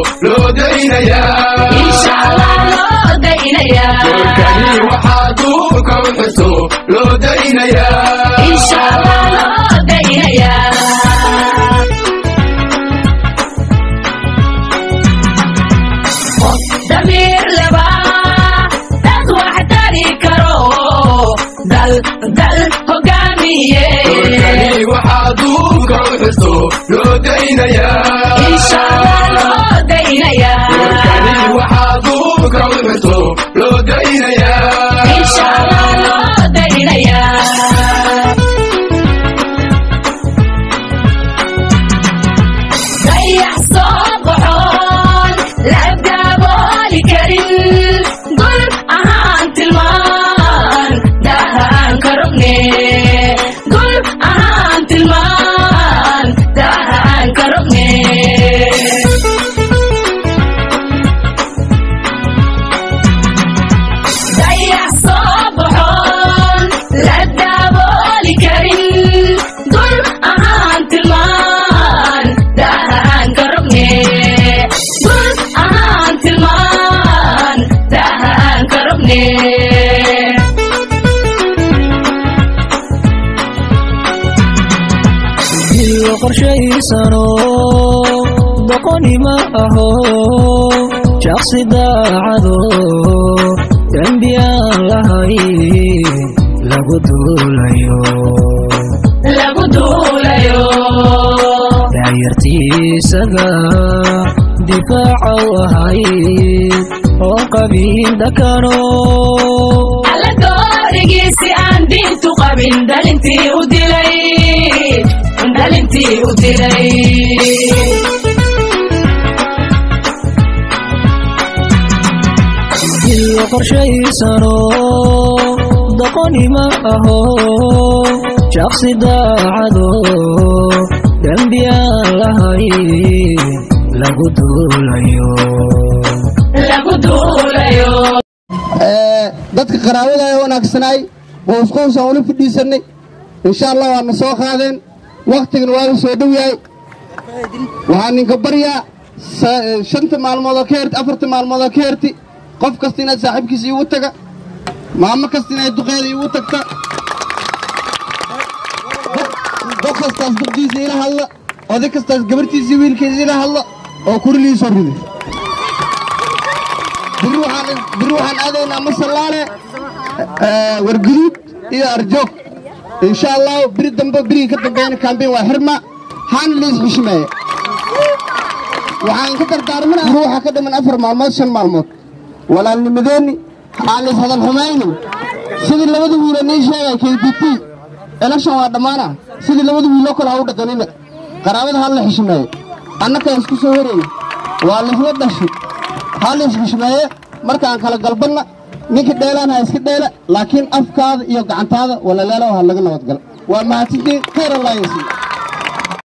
loo daynayaa insha allah loo daynayaa doorkani waxaa duubka u xuso loo daynayaa insha allah loo daynayaa qof damiir leba dad wax tari karo dal dal hogaamiye doorkani waxaa duubka u xuso loo daynayaa insha allah loo daynayaa doorkani waxaa duubka u xuso loo daynayaa insha allah loo daynayaa dayax soo baxoon la dabooli karin dul ahaan tilmaan dahaan ka rogne dul ahaan tilmaan dahaan ka rogne dayax soo baxoon la dabooli karin dul ahaan tilmaan dahaan ka rogne dul ahaan tilmaan dahaan ka rogne iyo qorshaysano doqonima aho shaqsi daacado dembiyaan lahay lagu duulayo lagu duulayo daayartiisaga difaaca u ahayd oo qabiin dakano alla doorigiisi aan diintu qabin dhalintii u dilay dhalintii u dilay iyo qorshaysano doqonima aho shaqsi daacado dembiyaan lahay lagu duulayo lagu duulayo dadka qaraabada ee wanaagsanaay qoysqoysaan ula fadhiisannay insha allah waadna soo qaadeen wakhtigan waaga soo dhow yahay waxaa ninka baryaa sa- shanta maalmoodoo ka herti afarta maalmoodoo ka herti qof kasta inaad saaxiibkiisa iigu taga maamo kasta inaad duqeeda iigu tagta qof kastaas dugdiisa ila hadla oday kastaas gabartiisa iyo wiilkiisa ila hadla oo kurilii soo riday biri waxaan biri waxaan aadaynaa masallaale eh, warguduud iyo arjoog insha allah biri dambe birigii ka dambeeyana kambeyn waa xirma haana liis xushmeeye waxaan ka dardaarmana ruuxa ka dhiman afar maalmood shan maalmood walaalnimadeenni aan liis hadal xumaynin sidii labada wiilo nii sheegay kbt election waa dhammaana sidii labada wiiloo kale ha u dhaqanina qaraabada ha la xishmeeye annakaa isku soo horeyna waa lisla dhashay ha liis xushmeeye markaan kala galbanna ninka dheelaan ha iska dheela laakiin afkaada iyo gacantaada walalaalow ha laga nabadgala waa mahadsantiin khayr allah yasiin